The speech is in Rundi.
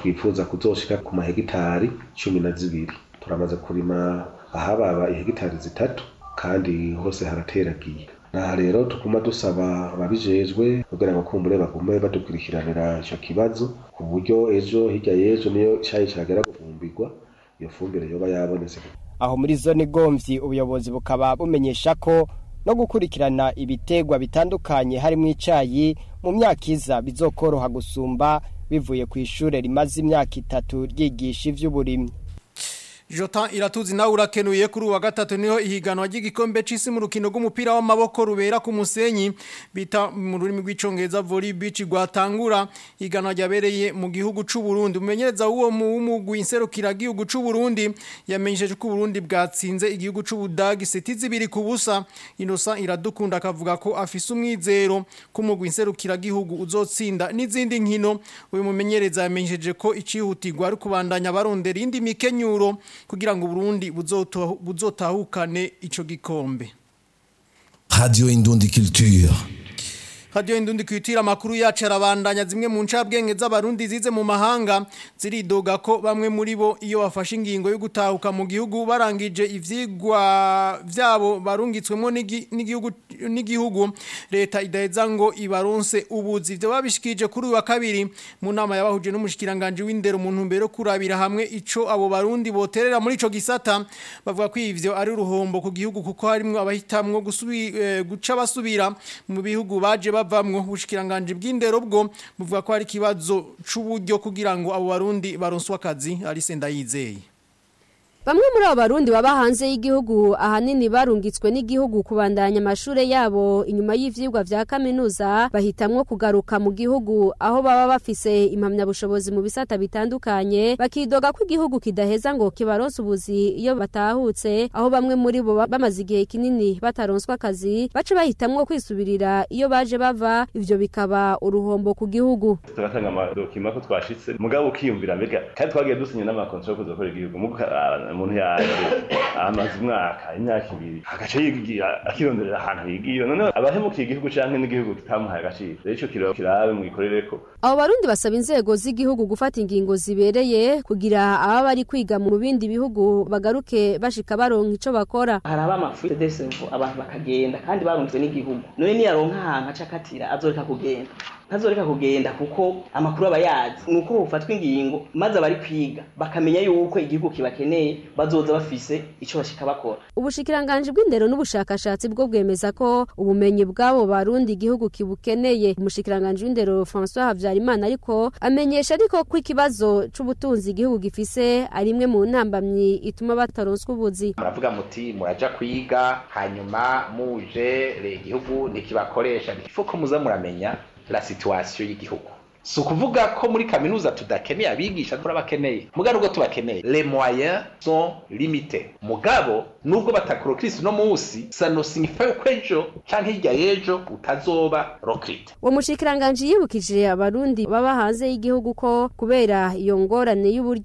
twifuza kuzoshika ku mahegitari cumi na zibiri turamaze kurima ahababa ihegitari zitatu kandi hose harateragiye naha rero tuguma dusaba ababijejwe kugira ngo kumbure bagume badukurikiranira ico kibazo ku buryo ejo hirya y'ejo niyo cayi cagera gufumbirwa iyo fumbire yoba yabonetse aho muri zone gomvyi ubuyobozi bukaba bumenyesha ko no gukurikirana ibitegwa bitandukanye harimo icayi mu myaka iza bizokoroha gusumba bivuye ku ishure rimaze imyaka itatu ryigisha ivy'uburimyi Jota iratuzi nawe urakenuye kuri uwa gatatu niho ihiganwa ry'igikombe c'isi mu rukino rw'umupira w'amaboko rubera ku musenyi bita mu rurimi rw'icongereza volley beach rwatangura ihiganwa ryabereye mu gihugu c'u Burundi umenyereza w'uwo mugwi inserukira gihugu c'u Burundi yamenyesheje ko Burundi bwatsinze igihugu c'u Budagi seti zibiri ku busa Innocent iradukunda akavuga ko afise umwizero ko umugwi inserukira gihugu uzotsinda n'izindi nkino uyu mumenyereza yamenyesheje ko icihutirwa ari kubandanya barondera indi mikenyuro kugira ngo Burundi buzotahukane ico gikombe Radio Indundi Culture Radio Indundi kwitira makuru yacu arabandanya zimwe mu ncabwenge z'abarundi zize mu mahanga ziridoga ko bamwe muri bo iyo bafashe ingingo yo gutahuka mu gihugu barangije ivyigwa vyabo barungitswemo n'igihugu n'igihugu leta idaheza ngo ibaronse ubuzi ivyo babishikije kuri wa kabiri mu nama yabahuje n'umushikiranganje w'indero mu ntumbero kurabira hamwe ico abo barundi boterera muri ico gisata bavuga ko ivyo ari uruhombo ku gihugu kuko harimwo abahitamwo gusubi eh, guca basubira mu bihugu baje bavamwo ubushikiranganje bw'indero bwo buvuga ko hari kibazo c'uburyo kugira ngo abo barundi baronswe akazi ari senda yizeye Bamwe muri abo barundi baba hanze y'igihugu ahanini barungitswe n'igihugu kubandanya amashure yabo inyuma y'ivyigwa vya kaminuza bahitamwo kugaruka mu gihugu aho baba bafise impamyabushobozi mu bisata bitandukanye bakidoga ko igihugu kidaheza ngo kibaronse ubuzi iyo batahutse aho bamwe muri bo bamaze igihe kinini bataronswa akazi baca bahitamwo kwisubirira iyo baje bava ivyo bikaba uruhombo ku gihugu turatanga amadokima ko twashitse mugabo ukiyumvira mbega kandi twagiye dusinya n'amakontra yo kuzakora igihugu umuntu yaje amaze umwaka imyaka ibiri agaca yigira akironderera ahantu yigiye none abahemukiye igihugu canke n'igihugu kitamuhaye agaciro rero ico kiro kirabe mu gikorereko abo barundi basaba inzego z'igihugu gufata ingingo zibereye kugira aba bari kwiga mu bindi bihugu bagaruke bashika baronka ico bakora hari abamafuite desevo abantu bakagenda kandi barunzwe n'igihugu none niyaronka ahantu aca akatira azoreka kugenda ntazoreka kugenda kuko amakuru aba yazi ni uko bufatwa ingingo maze abari kwiga bakamenya yuko igihugu kibakeneye bazoza bafise ico bashika bakora ubushikiranganje bw'indero n'ubushakashatsi bwo bwemeza ko ubumenyi bw'abo barundi igihugu kibukeneye umushikiranganje w'indero François Havyarimana ariko amenyesha ariko ko ikibazo c'ubutunzi igihugu gifise ari imwe mu ntambamyi ituma bataronswa ubuzi muravuga muti muraja kwiga hanyuma muje igihugu ntikibakoresha ifuko muza muramenya la situation y'igihugu si ukuvuga ko muri kaminuza tudakeneye abigisha turabakeneye mugabo nubwo tubakeneye les moyens sont limités mugabo nubwo batakorokirisi no munsi ça ne signifie ko ejo canke hirya y'ejo utazoba rokrite uwo mushikiranganje yibukije abarundi baba hanze y'igihugu ko kubera iyo ngorane y'uburyo